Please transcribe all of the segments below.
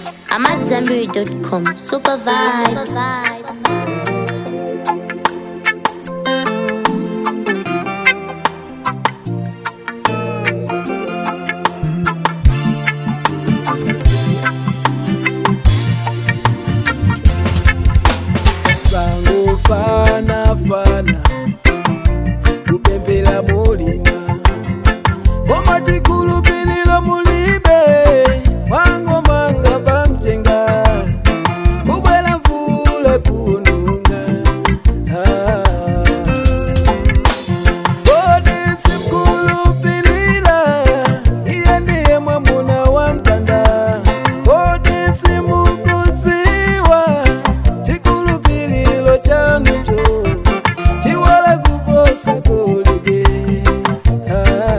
I'm at zenberry.com. Super vibes. sango fana fana kupempela mulima koma chikulupiliro mulibe mwango manga pamtenga kubwela mvula kununga ah. kodi simkulupilira iye ndiye mwamuna wa mtanda kodi simukuziwa chikulupiliro chanucho chiwala kuposa kulige ah.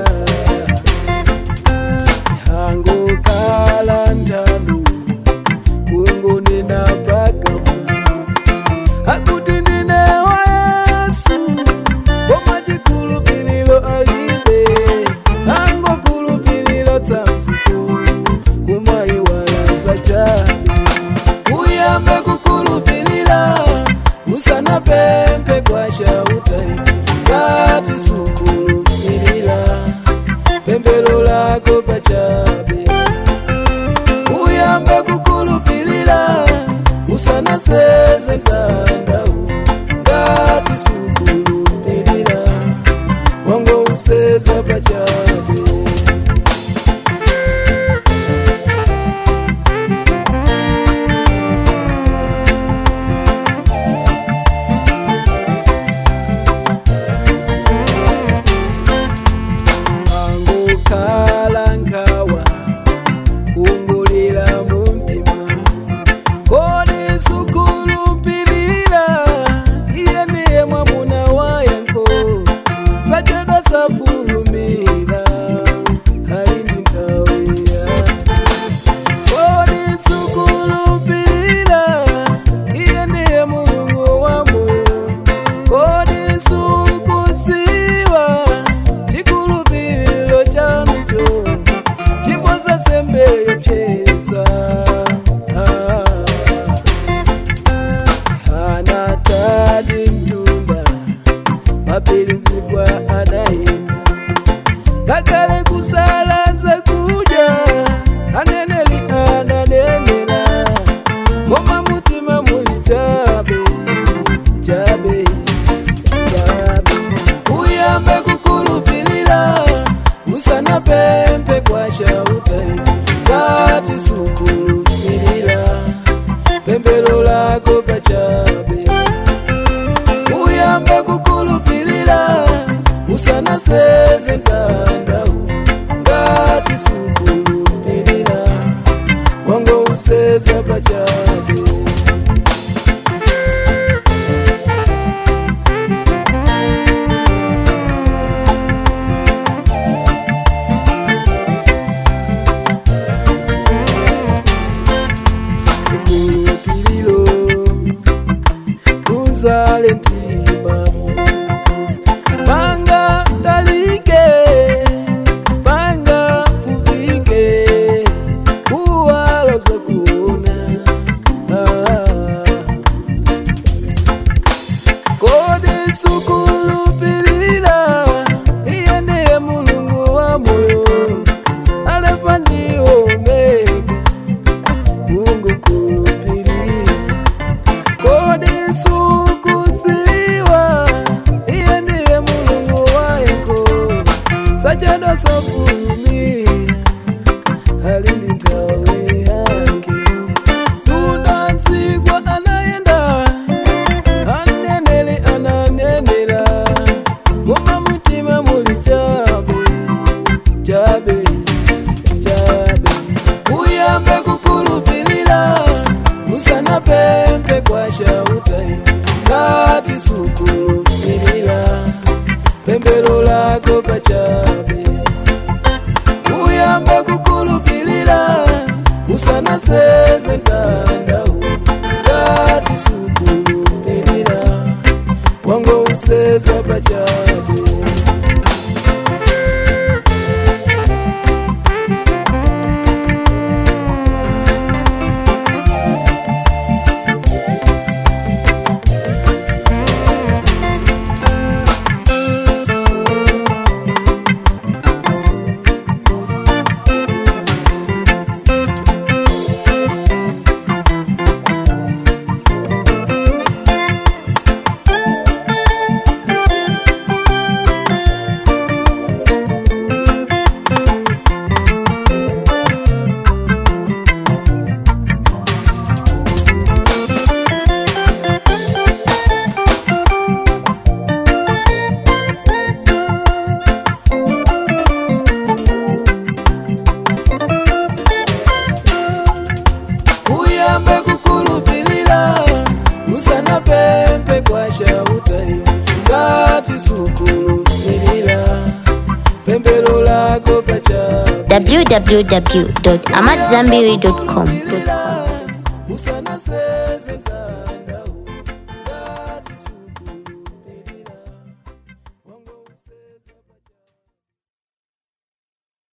hango kala ndalu kungu ninapakama akuti ndine wa yesu koma chikulupiliro alibe hango kulupiliro tsanziko kumaiwalaza chabe uyambe kukulupilira usana pempe kwa shautai ngati sukulupilira pembelo lako pachabe uyambe kukulupilira usana seze ntandau ngati sukulupilira wango useza pachabe angokhala nkhawa kungulira mumtima kodi sukulupilira iye ndiye mwamuna wayanko sachedwa safulumira ali ndi nthawi yake kodi sukulupilira iye ndiye mulungu wa moyo kodi sukuziwa chikulupiliro chanucho chimboza sembe yopyeza hana tadi mtunda mapilinzikwa anayenda kakale kusalanza kuja aneneli ananenela koma mutima muli chabe chabe chabe uyambe kukulupilira usana pempe kwa shautai ngati sukulupilira pembelo lako pachabe uyambe kukulupilira usana seze ntandau ngati sukulupilira wango useza pachabe chikulupiliro uzale mtima panga talike panga fubike kuwalo za kuona ah. kodi sukulupilira iye ndiye mulungu wa moyo alefa ndi omega mungu kulupilira kodi sukuziwa iye ndiye mulungu wayeko sachedwa safulumira ali ndi nthawi yake tunda nsikwa anayenda aneneli ananenela koma mutima muli chabe chabe chabe uyambe kukulupilira usana pempe kwa shautai ngati sukulupilira pembelo lako pachabe uyambe kukulupilira usana seze ntandau ngati sukulupilira wango useza pachabe uyambe kukulupilila usana pempe kwa chautayo ngati sukulupilila pembelo lako pacha www.amatzambiri.com. usana seze ndani